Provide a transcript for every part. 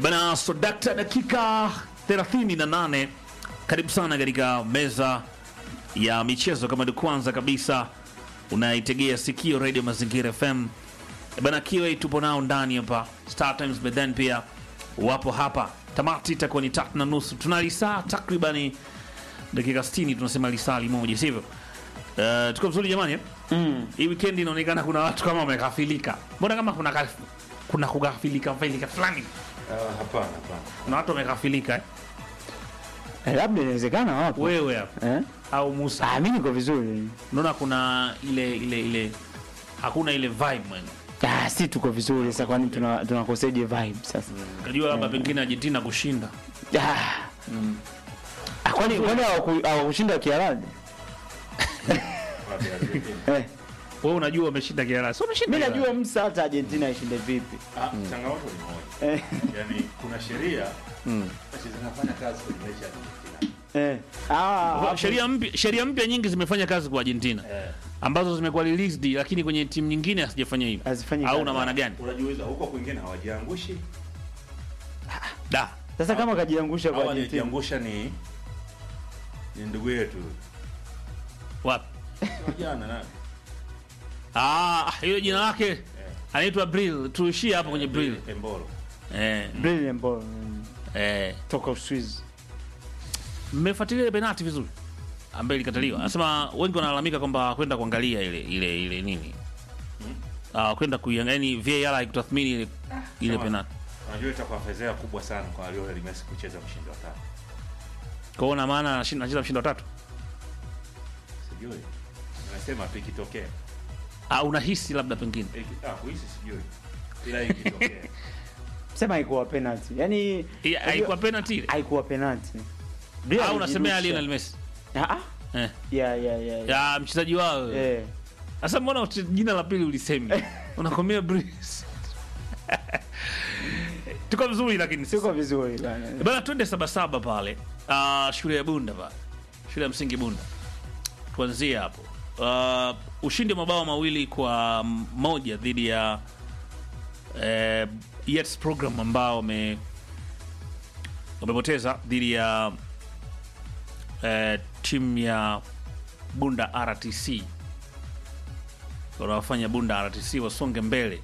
E Bana Sodakta, dakika 38. Karibu sana katika meza ya michezo. Kama ni kwanza kabisa unaitegea sikio Radio Mazingira FM, E bana kiwe tupo nao ndani hapa Star Times, but then pia wapo hapa. Tamati itakuwa ni tatu na nusu, tuna lisaa takribani dakika 60, tunasema lisaa limoja, sivyo? Uh, tuko vizuri jamani eh? Mm. Hii weekend inaonekana kuna watu kama wamekafilika. Mbona kama kuna kaf- kuna kugafilika filika fulani? Ah, hapana hapana. Kuna watu wamekafilika eh? Eh, labda inawezekana wapo. Wewe hapa Eh? au Musa. Ah, mimi niko vizuri. Unaona kuna ile ile ile hakuna ile vibe man. Ah, si tuko vizuri sasa kwani tuna tunakoseje vibe sasa? Kajua labda pengine Argentina kushinda. Ah. Ah, kwani kwani hawaku- hawakushinda Kiarabu? Eh. Wewe unajua wameshinda Kiara. Sio wameshinda. Mimi Kiara. najua msa hata Argentina ishinde vipi. Ah, changamoto ni moja. Eh. Yaani kuna sheria basi zinafanya kazi kwenye mechi ya Argentina. Eh. Ah, hapo- sheria mpya sheria mpya nyingi zimefanya kazi kwa Argentina Eh. ambazo zimekuwa released lakini kwenye timu nyingine hazijafanya hivyo. Hazifanyi Au kazi. una maana gani? Unajiuliza huko kwingine hawajiangushi Da. Sasa kama kajiangusha kwa au Argentina. aliyejiangusha ni ni ndugu yetu. Wapi? Sio jana na Ah, hilo jina lake anaitwa Brill. Tuishie hapo kwenye Brill. Embolo. Eh, Brilliant ball. Mm. eh. Toka Uswizi. Mmefuatilia ile penalti vizuri ambayo ilikataliwa. Anasema wengi wanalalamika kwamba kwenda kuangalia ile ile ile nini, ah, kwenda kuiangalia ni VAR haikutathmini ile ile Sawa. penalti. Unajua itakuwa fedheha kubwa sana kwa Lionel Messi kucheza mshindi wa tatu. Kwa hiyo na maana anashinda anacheza mshindi wa tatu. Sijui. Anasema tu ikitokea. Ah, unahisi labda pengine Iki- Ah, kuhisi sijui. Ila ikitokea. Sema haikuwa penalty. Yaani Hii haikuwa penalti ile. haikuwa penalty. Au unasemea alijirusha. Lionel Messi? Ah, ah. Eh. Ya ya ya. ya. Ya mchezaji wao. Eh. Sasa mbona uti- jina la pili ulisemi? Unakomea Brice. Tuko vizuri lakini sio Siko vizuri bana. Bana, twende sabasaba pale uh, shule ya Bunda pale, shule ya msingi Bunda. Tuanzie hapo. Uh, ushindi wa mabao mawili kwa moja dhidi ya uh, Yets program ambao wame wamepoteza dhidi ya uh, timu ya Bunda RTC wanawafanya Bunda RTC wasonge mbele,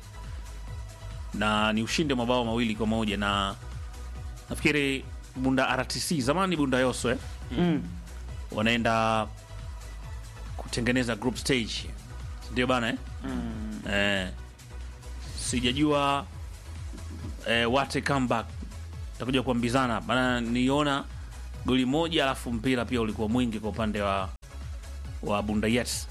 na ni ushindi wa mabao mawili kwa moja na nafikiri Bunda RTC zamani Bunda Yoso eh? Mm. wanaenda kutengeneza group stage, ndio bana eh? Mm. Eh, sijajua eh, wate comeback takuja kuambizana bana. Niona goli moja, alafu mpira pia ulikuwa mwingi kwa upande wa wa Bunda Yes,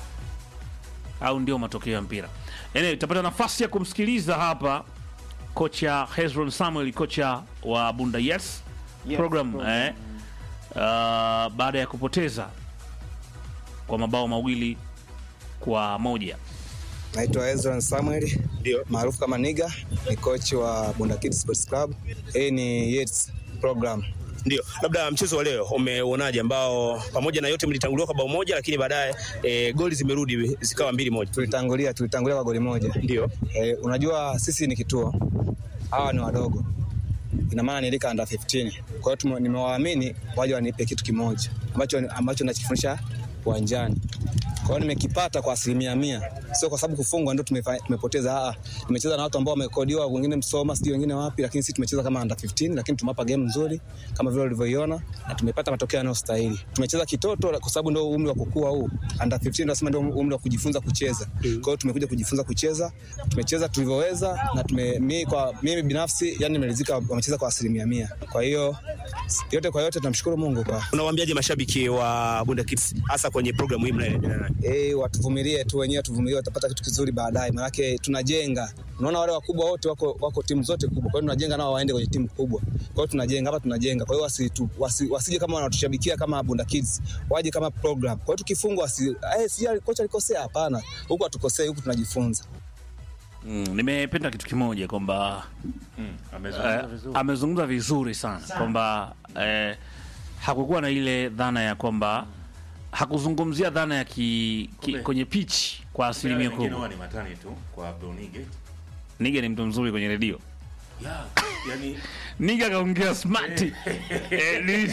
au ndio matokeo ya mpira. Anyway, tutapata nafasi ya kumsikiliza hapa kocha Hezron Samuel, kocha wa Bunda Yes Yes, program, program. eh, uh, baada ya kupoteza kwa mabao mawili kwa moja. Naitwa Ezra Samuel maarufu kama Niga, ni coach wa Bunda Kids Sports Club. Hii ni Yates program. Ndio, labda mchezo wa leo umeuonaje, ambao pamoja na yote mlitanguliwa kwa bao moja, lakini baadaye e, goli zimerudi zikawa mbili moja. Tulitangulia tulitangulia kwa goli moja. Ndio, E, unajua sisi ni kituo, hawa ni wadogo, ina maana nilika under 15. Kwa hiyo tume- nimewaamini waje wanipe kitu kimoja ambacho ambacho nachofundisha uwanjani. Kwa hiyo nimekipata kwa asilimia mia, sio kwa sababu kufungwa ndio tumefa- tumepoteza. Aa, tumecheza na watu ambao wamekodiwa, wengine Msoma, sijui wengine wapi, lakini sisi tumecheza kama under 15, lakini tumewapa game nzuri kama vile ulivyoiona na tumepata matokeo yanayostahili. Tumecheza kitoto kwa sababu ndio umri wa kukua huu. Under 15 nasema ndio umri wa kujifunza kucheza. Kwa hiyo tumekuja kujifunza kucheza, tumecheza tulivyoweza na tume, mi, kwa mimi binafsi yani nimeridhika, wamecheza kwa asilimia mia. Kwa hiyo yote kwa yote tunamshukuru Mungu kwa unawaambiaje mashabiki wa Bunda Kids hasa kwenye programu hii mnayoendelea nayo? Eh, watuvumilie tu wenyewe, tuvumilie, watapata kitu kizuri baadaye, maanake tunajenga. Unaona wale wakubwa wote wako, wako timu zote kubwa, kwa hiyo tunajenga nao waende kwenye timu kubwa. Kwa hiyo tunajenga hapa, tunajenga. Kwa hiyo wasi, tu, wasi, wasije kama wanatushabikia kama Bunda Kids, waje kama program. Kwa hiyo tukifungwa, wasi eh, si kocha alikosea, hapana. Huku hatukosei, huku tunajifunza. Mm, nimependa kitu kimoja kwamba Mm, amezungumza eh, vizuri. amezungumza vizuri sana kwamba eh, hakukuwa na ile dhana ya kwamba hakuzungumzia dhana ya ki, ki, Kumbe. kwenye pitch kwa asilimia Wengine kubwa. huwa ni matani tu kwa Brunige. Nige ni mtu mzuri kwenye redio Yeah. yani Niga kaongea smart. Eh, ni-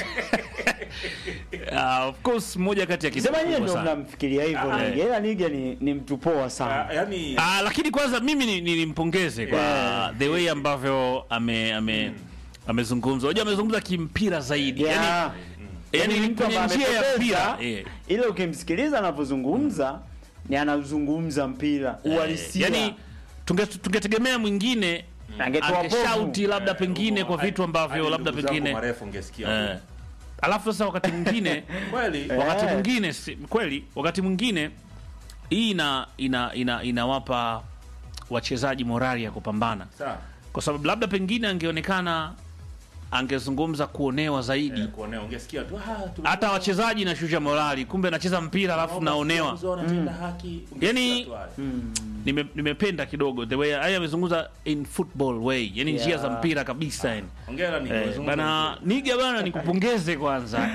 Ah, of course moja kati ya kitu Sema nyie kubwa ndio sana. mnamfikiria hivyo Ah, Niga. Ila Niga ni, ni mtu poa sana. ah, yani Ah, lakini kwanza mimi ni- ni- nimpongeze kwa the way ambavyo ame ame amezungumza. Unajua amezungumza kimpira zaidi. Yeah. Yaani yani Ni ni mtu kwenye ambaye njia ya amepoteza, mpira. Eh. Ile ukimsikiliza anavyozungumza ni anazungumza mpira uhalisia. yani tunge- tungetegemea mwingine Angetoa povu. angeshauti labda pengine kwa vitu ambavyo hadi labda ndugu zangu pengine marefu ungesikia eh. alafu sasa wakati mwingine kweli wakati Eh. mwingine si- kweli wakati mwingine hii ina ina ina inawapa wachezaji morali ya kupambana sawa kwa sababu labda pengine angeonekana angezungumza kuonewa zaidi Eh, kuonea ungesikia tu ah tu hata wachezaji nashusha morali kumbe anacheza mpira alafu naonewa wanatenda haki ungesikia Yani- tu haya. Nime, nimependa kidogo the way haya amezungumza in football way yani Yeah. njia za mpira kabisa yani hongera ni eh, umezungumza bana vizuri. niga bana nikupongeze kwanza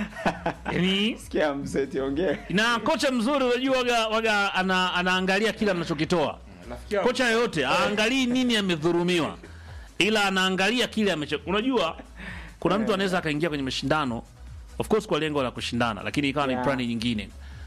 yani Sikia mseti ongea. na kocha mzuri unajua waga, waga ana, anaangalia kile anachokitoa Rafiki yangu, kocha yoyote aangalii nini amedhurumiwa ila anaangalia kile amecho unajua kuna mtu anaweza akaingia kwenye mashindano of course kwa lengo la kushindana lakini ikawa Yeah. ni plani nyingine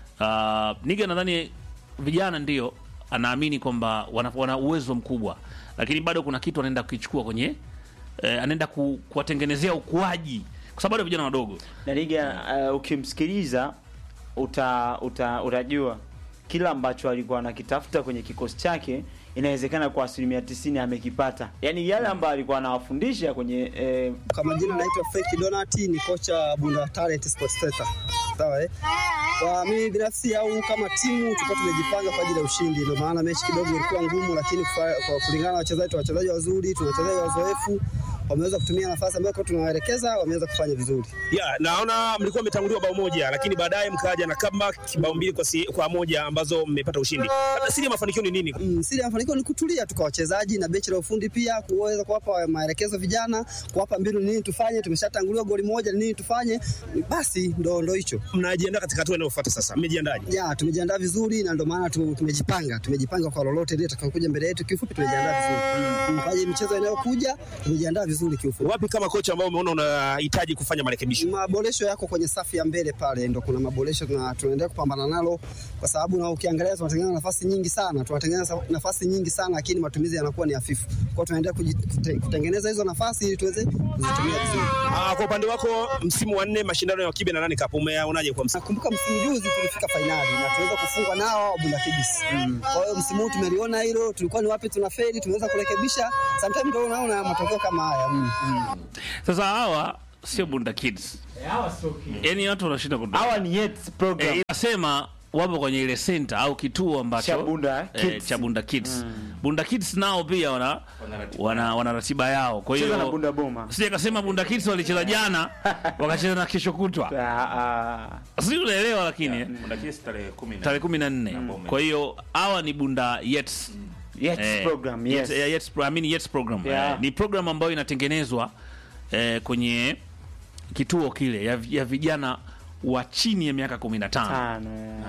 uh, niga nadhani vijana ndio anaamini kwamba wana, wana uwezo mkubwa lakini bado kuna kitu anaenda kukichukua kwenye eh, anaenda ku, kuwatengenezea ukuaji kwa sababu bado vijana wadogo Na Niga uh, ukimsikiliza uta, uta, utajua kila ambacho alikuwa anakitafuta kwenye kikosi chake inawezekana kwa asilimia tisini amekipata. Yaani yale ambayo alikuwa anawafundisha kwenye eh, Kwa majina naitwa Feki Donati, ni kocha Bunda Talent Sports Center. Sawa eh? Kwa mimi binafsi au kama timu tulikuwa tumejipanga kwa ajili ya ushindi, ndio maana mechi kidogo ilikuwa ngumu, lakini kufa- kwa kulingana na wachezaji, tuna wachezaji wazuri, tuna wachezaji wazoefu, wameweza kutumia nafasi ambayo tulikuwa tunawaelekeza, wameweza kufanya vizuri. ya naona mlikuwa mmetanguliwa bao moja lakini baadaye mkaja na comeback bao mbili kwa, si, kwa moja ambazo mmepata ushindi labda siri ya mafanikio ni nini Mm, siri ya mafanikio ni kutulia tu kwa wachezaji na benchi la ufundi pia, kuweza kuwapa maelekezo vijana, kuwapa mbinu nini tufanye. Tumeshatanguliwa goli moja, nini tufanye, basi ndo ndo hicho. mnajiandaa katika hatua inayofuata sasa mmejiandaje ya tumejiandaa vizuri na ndio maana tu- tumejipanga tumejipanga kwa lolote lile tutakayokuja mbele yetu. Kiufupi tumejiandaa vizuri Mm, kwa ajili ya michezo inayokuja tumejiandaa vizuri kiufupi. wapi kama kocha ambao umeona unahitaji kufanya marekebisho Maboresho yako kwenye safu ya mbele pale, ndo kuna maboresho tuna- tunaendelea kupambana nalo, kwa sababu na ukiangalia tunatengeneza nafasi nyingi sana, tunatengeneza nafasi nyingi sana, lakini matumizi yanakuwa ni hafifu. Kwa hiyo tunaendelea kuji- kute- kutengeneza hizo nafasi ili tuweze kuzitumia vizuri. Ah, kwa upande wako msimu wa nne mashindano ya kibe na nani cup umeaonaje kwa msimu Nakumbuka msimu juzi tulifika fainali na tuweza kufungwa nao Bunda Kibis. Kwa hiyo msimu huu tumeliona hilo, tulikuwa ni wapi tunafeli, tumeweza kurekebisha. Sometimes ndio unaona matokeo kama haya. Mm. sasa hawa sio bunda kids yani watu wanashinda kudu hawa ni Yets program. eh, inasema wapo kwenye ile center au kituo ambacho Cha Bunda eh, Kids. cha Bunda Kids. Bunda Kids nao pia wana Wana ratiba wana, wana ratiba yao. Kwa Cheza na hiyo Bunda Boma. sije kasema Bunda Kids walicheza jana wakacheza na kesho kutwa. Ah, ah. Sisi unaelewa lakini Kuna kesi tarehe 10 tarehe 14. Boma. Kwa hiyo hawa ni Bunda Yets. Yets Eh, program, yes. Yets, eh, Yets, pro- I mean Yets program. Yeah. Eh, ni program ambayo inatengenezwa eh, kwenye kituo kile ya, ya vijana wa chini ya miaka 15. Tano,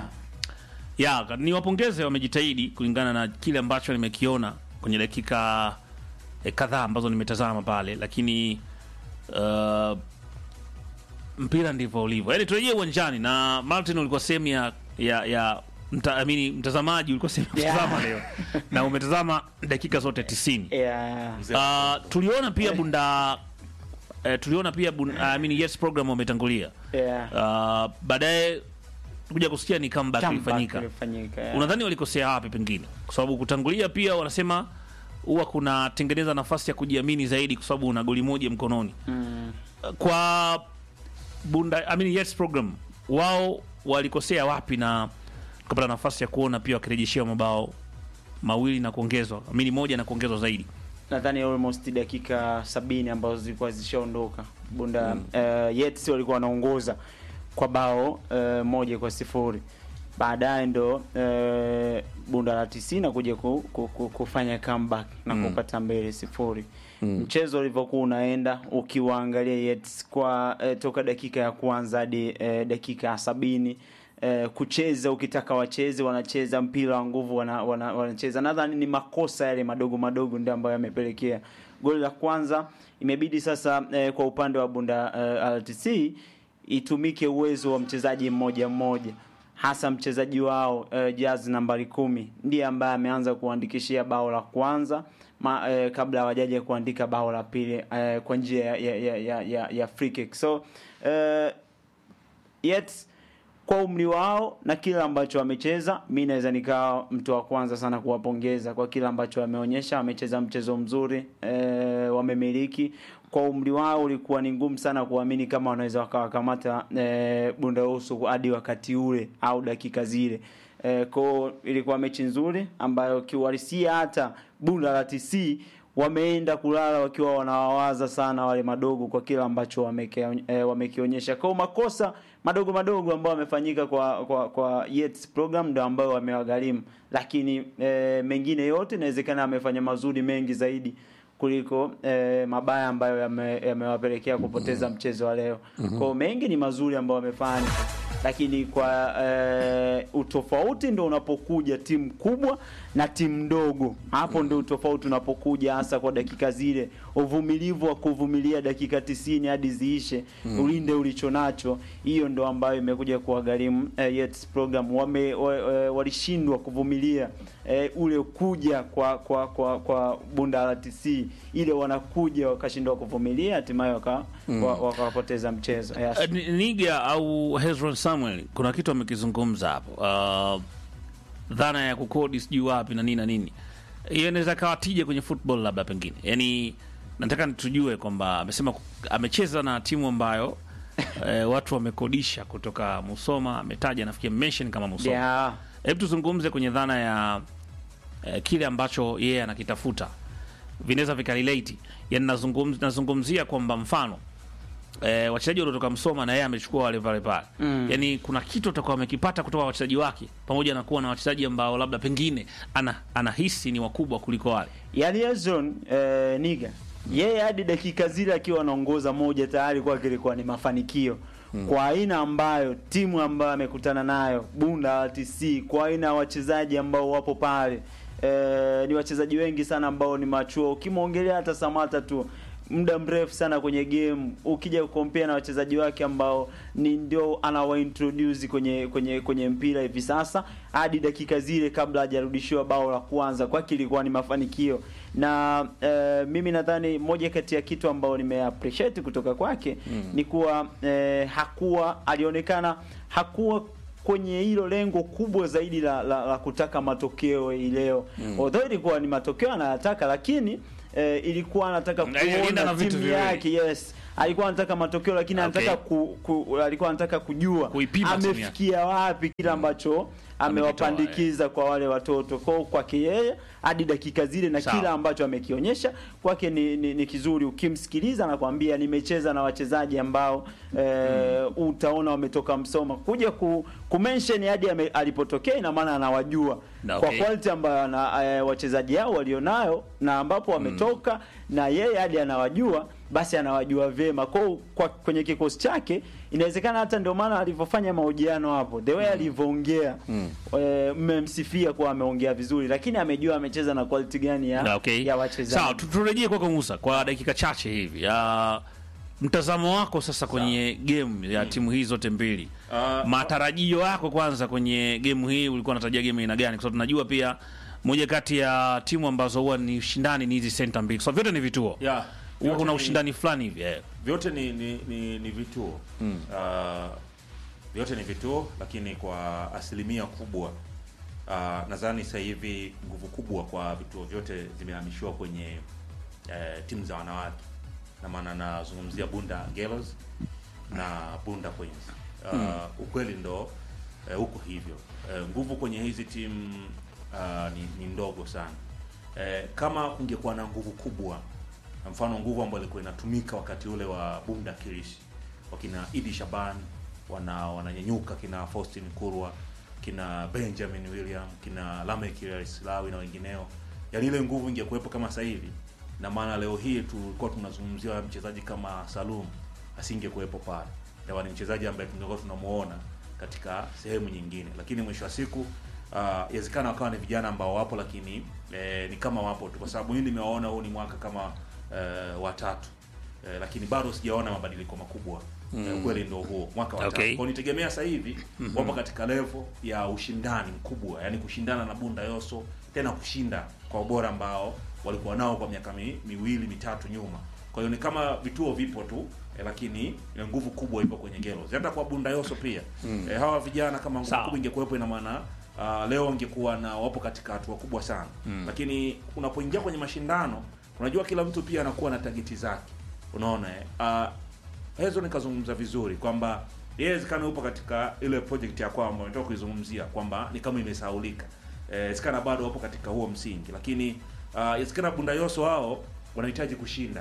yeah. ya ni wapongeze wamejitahidi kulingana na kile ambacho nimekiona kwenye dakika eh, kadhaa ambazo nimetazama pale lakini uh, mpira ndivyo ulivyo yaani turejee uwanjani na martin ulikuwa sehemu ya ya, ya mta, amini, mtazamaji ulikuwa sehemu ya Yeah. kutazama leo na umetazama dakika zote tisini Yeah. uh, tuliona pia bunda eh, tuliona pia bunda, I mean, yes program wametangulia Yeah. uh, baadaye kuja kusikia ni comeback Comeback ilifanyika ilifanyika, yeah. unadhani walikosea wapi pengine kwa sababu kutangulia pia wanasema huwa kunatengeneza nafasi ya kujiamini zaidi kwa sababu una goli moja mkononi Mm. kwa bunda I mean, yes program wao walikosea wapi na tukapata nafasi ya kuona pia wakirejeshewa mabao mawili na kuongezwa amini moja na kuongezwa zaidi nadhani almost dakika sabini ambazo zilikuwa zishaondoka bunda mm. uh, Yets walikuwa wanaongoza kwa bao uh, moja kwa sifuri baadaye ndo uh, bunda la tisini kuja ku, ku, ku, kufanya comeback na Mm. kupata mbele sifuri mchezo ulivyokuwa unaenda ukiwaangalia Yets kwa uh, toka dakika ya kwanza hadi uh, dakika ya sabini eh, kucheza ukitaka wacheze wanacheza mpira wa nguvu wana, wana, wanacheza nadhani ni makosa yale madogo madogo ndio ambayo yamepelekea goli la kwanza imebidi sasa eh, kwa upande wa Bunda eh, RTC itumike uwezo wa mchezaji mmoja mmoja hasa mchezaji wao eh, jazz nambari kumi ndiye ambaye ameanza kuandikishia bao la kwanza ma, eh, kabla hawajaja kuandika bao la pili eh, kwa njia ya, ya, ya, ya, ya, ya free kick so eh, yet kwa umri wao na kile ambacho wamecheza, mi naweza nikawa mtu wa kwanza sana kuwapongeza kwa kile ambacho wameonyesha. Wamecheza mchezo mzuri e, wamemiliki. Kwa umri wao ulikuwa ni ngumu sana kuamini kama wanaweza wakawakamata e, Bunda Usu hadi wakati ule au dakika zile. E, kwao ilikuwa mechi nzuri ambayo kiuhalisia hata Bunda la TC wameenda kulala wakiwa wanawawaza sana wale madogo kwa kile ambacho wameke, e, wamekionyesha. Kwa makosa madogo madogo ambayo wamefanyika kwa kwa kwa Yates program ndio ambayo wamewagharimu, lakini e, mengine yote inawezekana amefanya mazuri mengi zaidi kuliko e, mabaya ambayo yame- yamewapelekea kupoteza mchezo wa leo. Kwa mengi ni mazuri ambayo wamefanya lakini kwa e, utofauti ndo unapokuja timu kubwa na timu ndogo. Hapo ndo utofauti unapokuja, hasa kwa dakika zile, uvumilivu wa kuvumilia dakika tisini hadi ziishe, ulinde ulicho nacho. Hiyo ndo ambayo imekuja kuwagharimu e, Yates program. Wame wa, e, walishindwa kuvumilia e, ule kuja kwa kwa kwa, kwa Bunda RTC ile wanakuja wakashindwa kuvumilia, hatimaye waka, wa- wakawapoteza mchezo yes. Uh, Ni- Niga au Hezron Samuel kuna kitu amekizungumza hapo uh, dhana ya kukodi sijui wapi na nini na nini, hiyo inaweza kawa tija kwenye football labda pengine. Yani nataka tujue kwamba amesema ku- amecheza na timu ambayo eh, watu wamekodisha kutoka Musoma, ametaja nafikiri mention kama Musoma. yeah. Hebu tuzungumze kwenye dhana ya eh, kile ambacho yeye anakitafuta vinaweza vikarelate. Yani nazungumz, nazungumzia kwamba mfano eh, wachezaji waliotoka Msoma na yeye amechukua wale pale pale mm. Yani kuna kitu atakuwa amekipata kutoka kwa wachezaji wake, pamoja na kuwa na wachezaji ambao labda pengine ana, anahisi ni wakubwa kuliko wale. yani Ezron eh, Niga yeye hadi dakika zile akiwa anaongoza moja tayari kwake ilikuwa ni mafanikio kwa aina ambayo timu ambayo amekutana nayo Bunda RTC, kwa aina ya wachezaji ambao wapo pale eh, ni wachezaji wengi sana ambao ni machuo. Ukimwongelea hata Samata tu muda mrefu sana kwenye game, ukija kukompea na wachezaji wake ambao ni ndio anawaintroduce kwenye kwenye kwenye mpira hivi sasa, hadi dakika zile kabla hajarudishiwa bao la kwanza, kwake ilikuwa ni mafanikio na eh, mimi nadhani moja kati ya kitu ambao nimeappreciate kutoka kwake ni kuwa eh, hakuwa alionekana hakuwa kwenye hilo lengo kubwa zaidi la, la, la kutaka matokeo hii leo mm. although ilikuwa ni matokeo anayataka lakini eh, ilikuwa anataka Na inalinda na kuona vitu timu viwili. yake yes alikuwa anataka matokeo lakini Okay. anataka ku, ku, alikuwa anataka kujua Kuipima timu yake. amefikia wapi kile ambacho amewapandikiza kwa wale watoto kwao kwake yeye hadi dakika zile na Sawa. kila ambacho amekionyesha kwake ni, ni, ni kizuri ukimsikiliza anakwambia nimecheza na wachezaji ambao eh, utaona wametoka Msoma kuja ku, kumention hadi ame- alipotokea ina maana anawajua Na kwa okay. quality ambayo ana eh, wachezaji hao walionayo na ambapo wametoka na yeye hadi anawajua basi anawajua vyema kwa, kwa kwenye kikosi chake inawezekana hata ndio maana alivyofanya mahojiano hapo the way alivyoongea eh, mmemsifia kuwa ameongea vizuri lakini amejua amecheza na quality gani ya, Na okay. ya wachezaji Sawa, tu- turejee kwako Musa kwa dakika chache hivi. Uh, mtazamo wako sasa kwenye game ya timu hii zote mbili. Ah, Matarajio yako kwanza kwenye game hii, ulikuwa unatarajia game aina gani? Kwa sababu tunajua pia moja kati ya timu ambazo huwa ni ushindani ni hizi center mbili. So vyote ni vituo. Yeah, Huwa vyote kuna ni- ushindani fulani hivi. eh. vyote ni ni, ni, ni vituo mm. uh, vyote ni vituo lakini kwa asilimia kubwa uh, nadhani sasa hivi nguvu kubwa kwa vituo vyote zimehamishiwa kwenye uh, timu za wanawake na maana nazungumzia Bunda Girls na Bunda Queens uh, ukweli ndo uh, huko hivyo uh, nguvu kwenye hizi timu uh, ni, ni ndogo sana uh, kama kungekuwa na nguvu kubwa na mfano nguvu ambayo ilikuwa inatumika wakati ule wa Bunda Kirishi, wakina Idi Shaban wana wananyanyuka, kina Faustin Kurwa, kina Benjamin William, kina Lamek Silawi na wengineo, yaani ile nguvu ingekuwepo kama sasa hivi, na maana leo hii tulikuwa tunazungumzia mchezaji kama Salum asingekuwepo pale, ndio ni mchezaji ambaye tungekuwa tunamuona katika sehemu nyingine, lakini mwisho wa siku uh, yawezekana wakawa ni vijana ambao wapo lakini eh, ni kama wapo tu, kwa sababu mimi nimewaona huu ni mwaka kama eh, watatu eh, lakini bado sijaona mabadiliko makubwa eh, ukweli ndio huo mwaka wa tatu Okay. kwa nitegemea sasa hivi wapo katika level ya ushindani mkubwa yani kushindana na Bunda Yoso tena kushinda kwa ubora ambao walikuwa nao kwa miaka mi, miwili mitatu nyuma kwa hiyo ni kama vituo vipo tu eh, lakini eh, nguvu kubwa ipo kwenye Gelos hata kwa Bunda Yoso pia eh, hawa vijana kama nguvu Sawa. kubwa ingekuwepo ina maana uh, leo ingekuwa na wapo katika hatua kubwa sana lakini unapoingia kwenye mashindano unajua kila mtu pia anakuwa na tageti zake unaona eh? uh, Hezo nikazungumza vizuri kwamba yeye wezekana upo katika ile project ya kwamba umetoka kuizungumzia kwamba ni kama imesahaulika. Eh, Wezekana bado wapo katika huo msingi, lakini uh, wezekana Bunda Yoso wao wanahitaji kushinda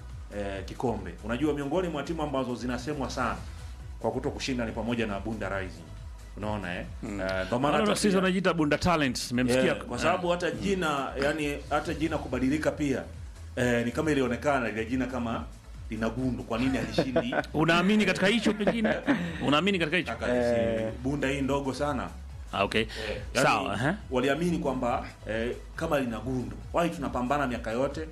eh, kikombe. Unajua, miongoni mwa timu ambazo zinasemwa sana kwa kuto kushinda ni pamoja na Bunda Rising. Unaona eh? Eh, ndio maana Wale hata sisi pia- wanajiita Bunda Talents, nimemsikia Yeah, kwa sababu hata jina yani hata jina kubadilika pia eh, ni kama ilionekana ile jina kama lina gundu. Kwa nini alishindi unaamini katika hicho pengine? Unaamini katika hicho? Kaka, si bunda hii ndogo sana Ah, okay. yani, Sawa, eh. waliamini kwamba eh, kama lina gundu wai tunapambana miaka yote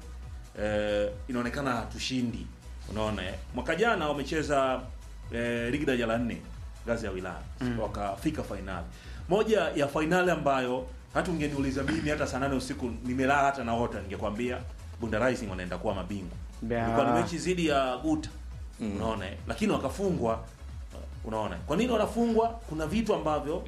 eh, inaonekana hatushindi unaona eh. mwaka jana wamecheza eh, ligi daraja la nne ngazi ya wilaya wakafika fainali moja ya fainali ambayo hata ungeniuliza mimi hata saa nane usiku nimelala hata naota ningekwambia Bunda Rising wanaenda kuwa mabingwa Yeah. ilikuwa ni mechi zidi ya Guta unaona eh. lakini wakafungwa unaona kwa nini wanafungwa kuna vitu ambavyo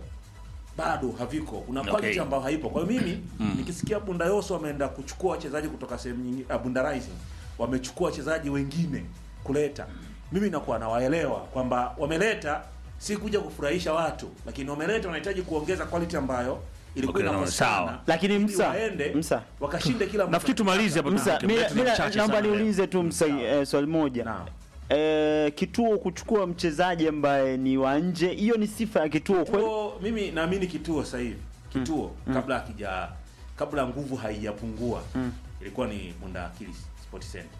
bado haviko kuna Okay. quality ambayo haipo kwa hiyo mimi nikisikia Bunda Yoso wameenda kuchukua wachezaji kutoka sehemu nyingine uh, Bunda Rising wamechukua wachezaji wengine kuleta mimi nakuwa nawaelewa kwamba wameleta si kuja kufurahisha watu lakini wameleta wanahitaji kuongeza quality ambayo ilikuwa Okay, no, inakosekana sawa. Lakini ili Msa, waende Msa. wakashinde kila Nafikiri tumalize hapa. Msa, Muda mi- wetu ni mi- mchache naomba sana leo. niulize tu Msa eh, swali moja Naam. eh, kituo kuchukua mchezaji ambaye ni wa nje, hiyo ni sifa ya kituo kweli? Kituo, mimi naamini kituo sasa hivi kituo kabla hakija kabla nguvu haijapungua ilikuwa ni Bunda Akili Sport Center.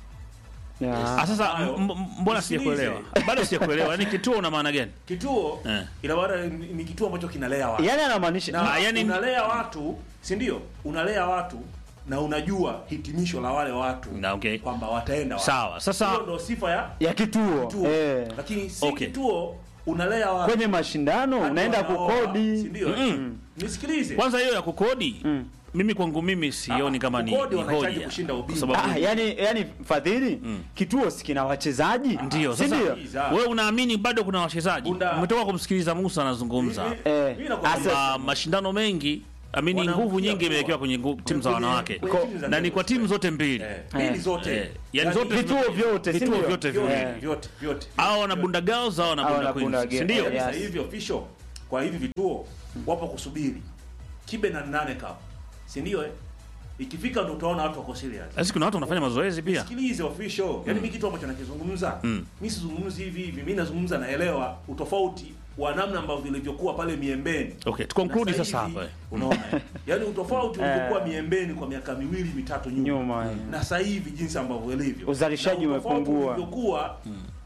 Yeah. Ah, sasa Hayo. m- m- mbona Nisikilize. sijakuelewa? Bado sijakuelewa. Yaani kituo una maana gani? Kituo Eh. ina maana ni, ni kituo ambacho kinalea watu. Yaani anamaanisha na Ah, yani- unalea watu, si ndio? Unalea watu na unajua hitimisho la wale watu Na, okay. kwamba wataenda wapi. Sawa. Sasa Hiyo ndio sifa ya ya kituo, kituo. Eh. Lakini si Okay. kituo unalea watu. kwenye mashindano Watu unaenda wanaoa, si kukodi ndio? Mm. Nisikilize. kwanza hiyo ya kukodi mimi kwangu mimi sioni Ah, kama ni, kukodi ni wanahitaji hoja. kushinda Kwa ubingwa. sababu ah, yani, yani fadhili kituo si kina wachezaji ndio si sasa ndio? Sikiliza. wewe unaamini bado kuna wachezaji? Bunda- Umetoka kumsikiliza Musa anazungumza Mimi- Eh, mimi nakwambia- kwamba mashindano mengi amini Wanaangukia nguvu nyingi kuwa. imewekewa kwenye ngu- timu za Kwenye- wanawake kwenye timu za na ni kwa Gelos. timu zote mbili Eh, mbili zote. Eh, yani zote vituo vyote si vituo ndio? vyote vyote viwili. vyote vyote. hao wana Bunda Girls au wana Hao Bunda wana Bunda Queens si Girls. ndio? Yeah. Sasa hivi official kwa hivi vituo wapo kusubiri kibe na nane cup, si ndio? Eh, ikifika ndo utaona watu wako serious. Sasa kuna watu wanafanya mazoezi pia Sikilize official, yani mimi kitu ambacho nakizungumza Mm. mimi sizungumzi hivi hivi, mimi nazungumza naelewa utofauti wa namna ambavyo vilivyokuwa pale Miembeni. okay to conclude Na sasa hivi, hapa eh. Unaona? eh? Yaani utofauti ulivyokuwa Miembeni kwa miaka miwili mitatu nyuma. Nyuma, eh. Na sasa hivi jinsi ambavyo ilivyo. Uzalishaji Na utofauti umepungua. ulivyokuwa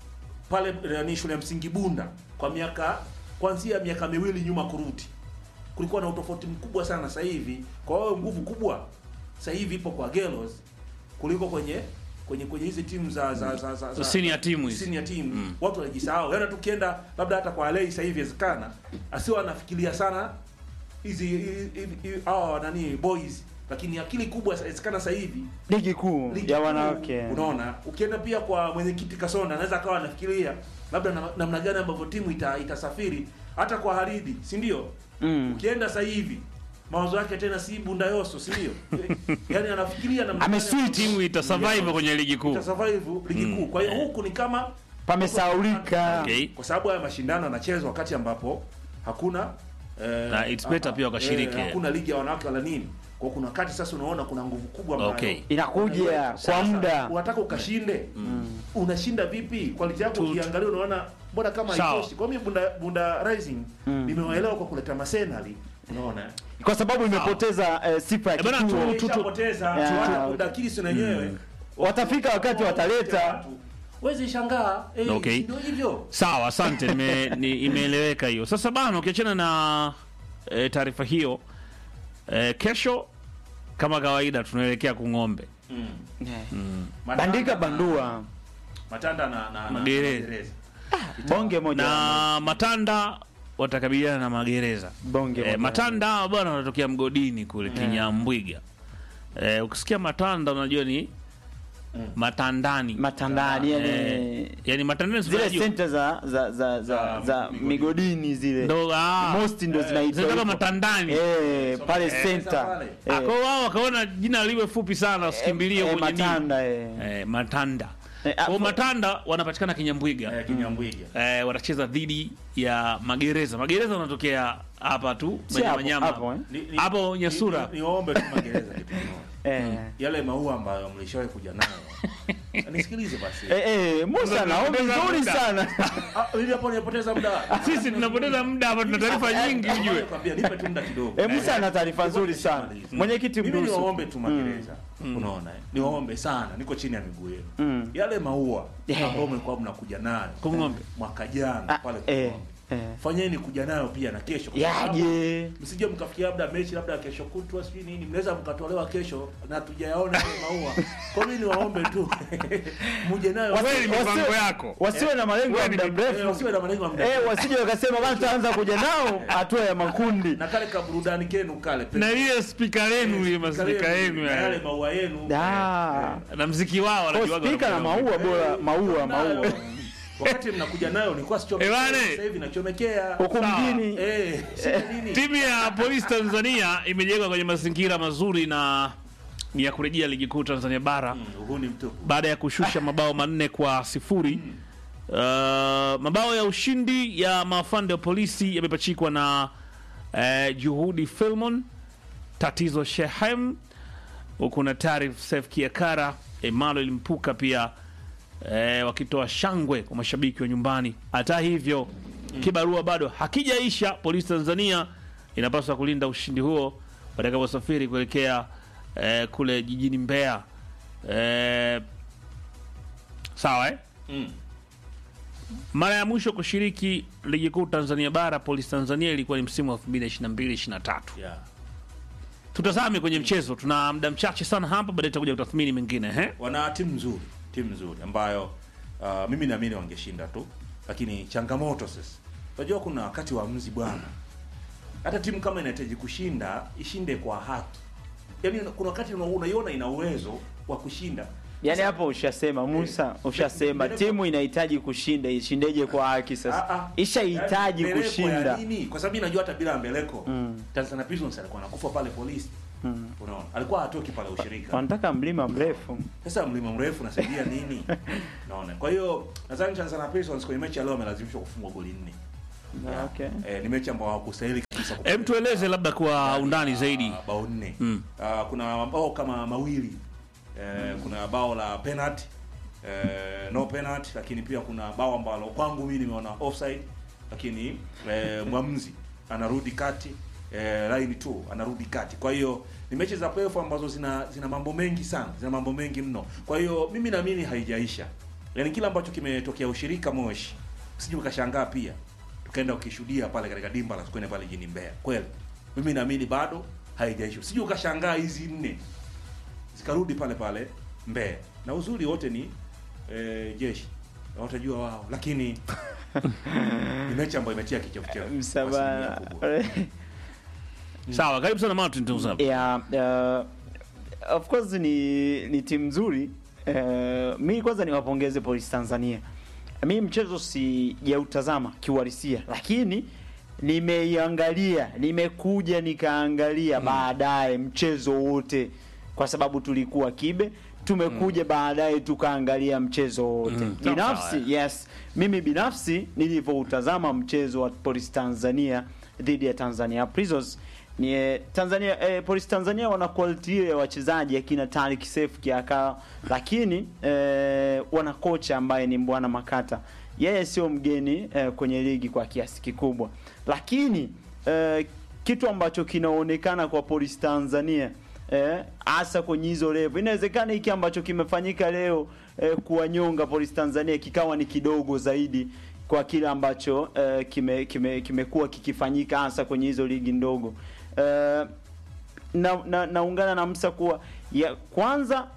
pale yani shule ya msingi Bunda kwa miaka kuanzia miaka miwili nyuma kurudi. Kulikuwa na utofauti mkubwa sana sasa hivi. Kwa hiyo nguvu kubwa sasa hivi ipo kwa Gelos kuliko kwenye kwenye kwenye hizi timu za za za, za, za Senior team hizi. senior team watu wanajisahau. Yaani tukienda labda hata kwa Alei sasa hivi inawezekana asiwe anafikiria sana hizi hizi- hizi- hawa nani boys, lakini akili kubwa inawezekana sasa hivi ligi kuu ligi ya kuu, wanawake Unaona, ukienda pia kwa mwenyekiti Kasonda anaweza akawa anafikiria labda na- namna gani ambavyo timu ita, itasafiri hata kwa Haridi, si ndio? Mm. Ukienda sasa hivi mawazo yake tena si Bunda Yoso, si ndio? Yaani anafikiria namna gani Ameswitch. ambavyo timu itasurvive kwenye ligi kuu itasurvive ligi kuu. Kwa hiyo huku ni kama pamesaulika Okay. kwa sababu haya mashindano yanachezwa wakati ambapo hakuna eh, Na it's better ah, pia wakashiriki. eh, hakuna ligi ya wanawake wala nini. Kwa kuna wakati sasa unaona kuna nguvu kubwa ambayo Okay. inakuja kwa sasa, muda unataka ukashinde unashinda vipi quality yako Tu- ukiangalia unaona mbona kama Sawa. haitoshi kwa mimi bunda, bunda rising nimewaelewa kwa kuleta masenali unaona kwa sababu imepoteza eh, sifa ya Eh, bana, kituo tu- tu- Ishapoteza Yeah. hata bunda kilisi wenyewe watafika wakati wataleta wezi shangaa eh, Okay. ndio hivyo Sawa, asante, nime- ni- imeeleweka hiyo. Sasa bana, ukiachana na e, taarifa hiyo e, kesho kama kawaida tunaelekea Kung'ombe Mm. Eh, Matanda bandika na- bandua Matanda na na na Magereza. Magereza. bonge moja na Matanda watakabiliana na Magereza. bonge E, moja. Matanda hawa bwana wanatokea mgodini kule Kinyambwiga. E, ukisikia Matanda unajua ni Matandani. matandani yani Eh, yani Matandani si zile unajua? senta za za za za, Za za migodini. migodini zile ndo ah, most ndo zinaitwa zinaitwa hivyo. Matandani. eh pale Eh, center pale. Ah, eh, kwa hiyo wao wakaona jina liwe fupi sana wasikimbilie eh, kwenye nini. matanda eh Eh, Matanda. Eh, Kwa hiyo hapo- Matanda wanapatikana Kinyambwiga. Eh, Kinyambwiga. Eh, watacheza dhidi ya Magereza. Magereza wanatokea hapa tu Si hapo, Manyamanyama. hapo, eh? Ni- ni- Hapo ni- Nyasura. ni- Niombe tu Magereza kitu kimoja. eh Yale maua ambayo mlishawahi kuja nayo. Nisikilize basi. eh eh Musa naomba nzuri sana Ah, ili hapo nipoteza muda. Sisi tunapoteza muda hapa, tuna taarifa nyingi ujue. Nakwambia nipe tu muda kidogo. eh Musa ana taarifa nzuri sana mwenyekiti Mimi Mrusu niwaombe tu Magereza. Unaona eh? Niwaombe sana, niko chini ya miguu yenu. Mm. Yale maua Yeah. ambayo mlikuwa mnakuja nayo Kung'ombe. mwaka jana Ah, pale eh Kung'ombe. eh Fanyeni kuja nayo pia na kesho. kwa sababu yaje msije mkafikia labda mechi labda kesho kutwa sijui nini, mnaweza mkatolewa kesho na tujayaona yale maua. Kwa hiyo niwaombe tu muje nayo Kweli Wasi- mipango yako. wasiwe na malengo ya muda Eh, mrefu wasiwe na malengo ya muda eh wasije wakasema bana tutaanza kuja nao hatua ya makundi na kale ka burudani kenu kale Na ile spika lenu ile maspika yenu na yale yale. maua yenu Ah. Na mziki wao Kwa wanajuaga. spika na wanakuja. maua bora maua maua wakati mnakuja nayo nilikuwa sichomekea Ebane. sasa hivi nachomekea huku Sawa. mjini eh shida nini Timu ya Polisi Tanzania imejengwa kwenye mazingira mazuri na ni ya kurejea ligi kuu Tanzania bara Mm, huu ni mtupu baada ya kushusha mabao manne kwa sifuri. Uh, mabao ya ushindi ya maafande wa polisi yamepachikwa na uh, Juhudi Filmon, Tatizo Shehem, huku na Tarif Sef Kiakara, Emmanuel Mpuka pia eh, wakitoa shangwe kwa mashabiki wa nyumbani. Hata hivyo kibarua bado hakijaisha. Polisi Tanzania inapaswa kulinda ushindi huo watakaposafiri kuelekea eh, kule jijini Mbeya. Eh, sawa eh? Mm. Mara ya mwisho kushiriki ligi kuu Tanzania bara Polisi Tanzania ilikuwa ni msimu wa 2022 23. yeah Tutazame kwenye mchezo, tuna muda mchache sana hapa, baadaye tutakuja kutathmini mengine eh? wana timu nzuri timu nzuri ambayo uh, mimi naamini wangeshinda tu lakini changamoto sasa unajua kuna wakati wa mzi bwana hata timu kama inahitaji kushinda ishinde kwa haki yaani kuna wakati una- unaiona ina uwezo wa kushinda yani hapo ushasema Musa ushasema Mbele- timu inahitaji kushinda ishindeje kwa haki Ah, sasa ah. ishahitaji Yaani, mbeleko ya kushinda nini? kwa sababu mimi najua hata bila mbeleko Mm. Tanzania Prisons alikuwa anakufa pale polisi Mm. unaona alikuwa hatoki pale ushirika wanataka mlima mrefu Sasa mlima mrefu unasaidia nini? Naona. Kwa hiyo nadhani Tanzania Prisons kwenye mechi ya leo amelazimishwa kufungwa goli nne. okay. Eh, ni mechi ambayo hawakustahili kabisa. Hem, kupoteza. tueleze labda kwa undani zaidi. Ah, bao nne. Mm. Ah, kuna mabao kama mawili. Eh, kuna bao la penalty. Eh, no penalty lakini pia kuna bao ambalo kwangu mimi nimeona offside lakini eh, mwamuzi anarudi kati eh, line 2 anarudi kati. Kwa hiyo ni mechi za playoff ambazo zina zina mambo mengi sana, zina mambo mengi mno. Kwa hiyo mimi naamini haijaisha. Yaani kila ambacho kimetokea ushirika Moshi, usije ukashangaa pia tukaenda ukishuhudia pale katika dimba la Sokoine pale jijini Mbeya. Kweli. Mimi naamini bado haijaisha. Usije ukashangaa hizi nne zikarudi pale pale Mbeya. Na uzuri wote ni eh, jeshi. Na watajua wao. Lakini ni mechi ambayo imetia kichefuchefu. kwa asilimia msaba kubwa. Sawa, karibu sana Martin Tuzap. yeah, uh, of course ni ni timu nzuri uh, mi kwanza niwapongeze polisi tanzania mi mchezo sijautazama kiuhalisia lakini nimeiangalia nimekuja nikaangalia baadaye mchezo wote kwa sababu tulikuwa kibe tumekuja baadaye tukaangalia mchezo wote Mm. Sawa, binafsi sawa, yes mimi binafsi nilivyoutazama mchezo wa polisi tanzania dhidi ya tanzania prisons ni eh, Tanzania eh, polisi Tanzania wana quality hiyo ya wachezaji akina Tariq Seif Kiaka, lakini eh, wana kocha ambaye ni Mbwana Makata. Yeye sio mgeni eh, kwenye ligi kwa kiasi kikubwa, lakini eh, kitu ambacho kinaonekana kwa polisi Tanzania eh, hasa kwenye hizo level, inawezekana hiki ambacho kimefanyika leo eh, kuwanyonga polisi Tanzania kikawa ni kidogo zaidi kwa kile ambacho eh, kime kime kimekuwa kikifanyika hasa kwenye hizo ligi ndogo eh, na, na, naungana na Msa kuwa ya kwanza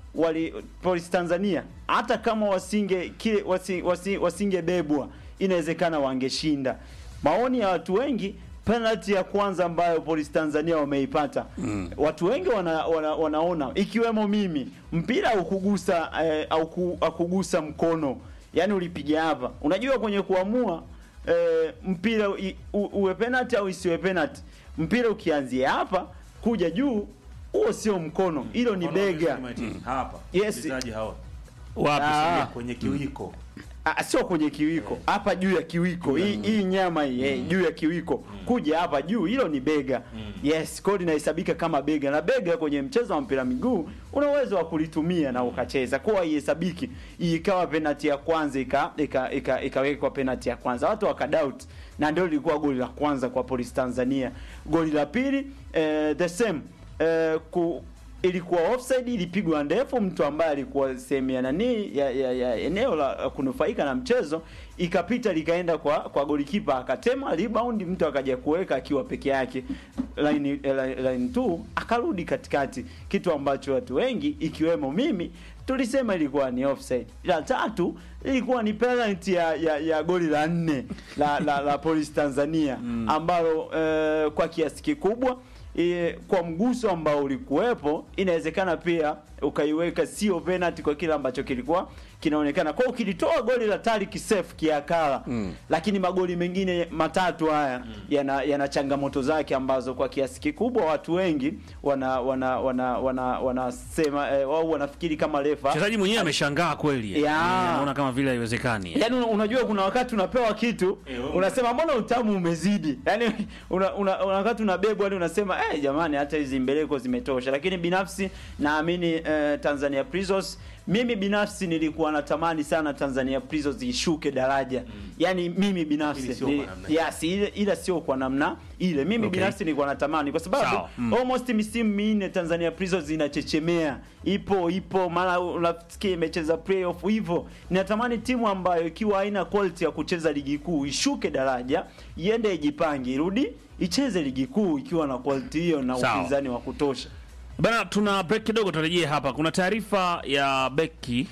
wali Polisi Tanzania hata kama wasinge kile wasi, wasi, wasingebebwa inawezekana wangeshinda. Maoni ya watu wengi penalty ya kwanza ambayo Polisi Tanzania wameipata mm. watu wengi wana, wana, wanaona ikiwemo mimi mpira ukugusa eh, au ku- akugusa mkono yani ulipiga hapa. Unajua kwenye kuamua eh, mpira i- u, uwe penalty au isiwe penalty, mpira ukianzia hapa kuja juu, huo sio mkono, hilo ni Mfano wa bega. Manchester United, hapa Yes. wachezaji hawa wapi Ah. sasa? kwenye kiwiko Ah, sio kwenye kiwiko hapa juu ya kiwiko hii hii nyama hii eh, juu ya kiwiko kuja hapa juu hilo ni bega yes kwa hiyo linahesabika kama bega na bega kwenye mchezo wa mpira miguu una uwezo wa kulitumia na ukacheza kwa haihesabiki ikawa penalty ya kwanza ika ika- ika- ikawekwa penalty ya kwanza watu wakadoubt na ndio lilikuwa goli la kwanza kwa Police Tanzania goli la pili eh, the same eh, ku, ilikuwa offside, ilipigwa ndefu, mtu ambaye alikuwa sehemu ya nani ya, ya, ya eneo la kunufaika na mchezo ikapita likaenda kwa kwa golikipa akatema rebound, mtu akaja kuweka akiwa peke yake line eh, line, line two akarudi katikati, kitu ambacho watu wengi ikiwemo mimi tulisema ilikuwa ni offside. La tatu ilikuwa ni penalty ya, ya, ya goli la nne la, la, la Police Tanzania ambalo eh, kwa kiasi kikubwa e, kwa mguso ambao ulikuwepo inawezekana pia ukaiweka sio penalty kwa kile ambacho kilikuwa kinaonekana. Kwa hiyo ukilitoa goli la Tariq Seif kiakala mm. lakini magoli mengine matatu haya mm. yana, yana changamoto zake ambazo kwa kiasi kikubwa watu wengi wana wana wana wana wanasema eh, wao wanafikiri kama refa Mchezaji mwenyewe ameshangaa kweli. Ya. Anaona kama vile haiwezekani. Yaani una- unajua kuna wakati unapewa kitu Eh, wewe- unasema mbona utamu umezidi. Yaani una, una, una wakati unabebwa hadi unasema eh jamani hata hizi mbeleko zimetosha. Lakini binafsi naamini eh, Tanzania Prisons mimi binafsi nilikuwa natamani sana Tanzania Prisons ishuke daraja. Yaani mimi binafsi Lakini sio kwa ni- namna hiyo. yes, ile ila sio kwa namna ile. Mimi Okay. binafsi nilikuwa natamani kwa sababu Sawa. Mm. almost misimu minne Tanzania Prisons inachechemea, ipo ipo, mara unasikia imecheza playoff hivyo. Ninatamani timu ambayo ikiwa haina quality ya kucheza ligi kuu ishuke daraja, iende ijipange, irudi icheze ligi kuu ikiwa na quality hiyo na Sawa. upinzani wa kutosha. Bana, tuna break kidogo, turejee hapa. Kuna taarifa ya beki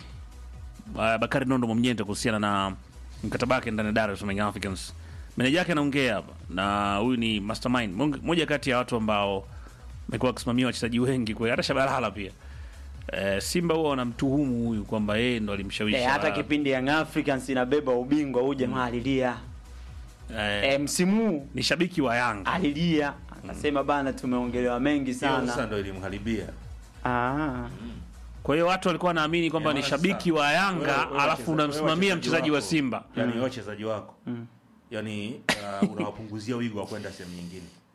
uh, Bakari Nondo Mwamnyente kuhusiana na mkataba wake ndani ya Dar es Salaam Young Africans. Meneja yake anaongea hapa, na huyu ni mastermind, Mong- moja kati ya watu ambao amekuwa akisimamia wachezaji wengi kwa hata Shabalala pia. Eh, Simba huwa wanamtuhumu huyu kwamba yeye ndo alimshawishi. Eh, hata Shabalala. kipindi Young Africans inabeba ubingwa huyu jamaa alilia. eh, Eh, msimu huu ni shabiki wa Yanga. alilia akasema bana, tumeongelewa mengi hiyo sasa sana. ndo ilimharibia Ah. Kwa hiyo watu walikuwa wanaamini kwamba Eh, ni sasa, shabiki wa Yanga wewe- wewe alafu wacheza- unamsimamia wewe mchezaji wa wako, Simba. yani wachezaji wako yani uh, unawapunguzia wigo wa kwenda sehemu nyingine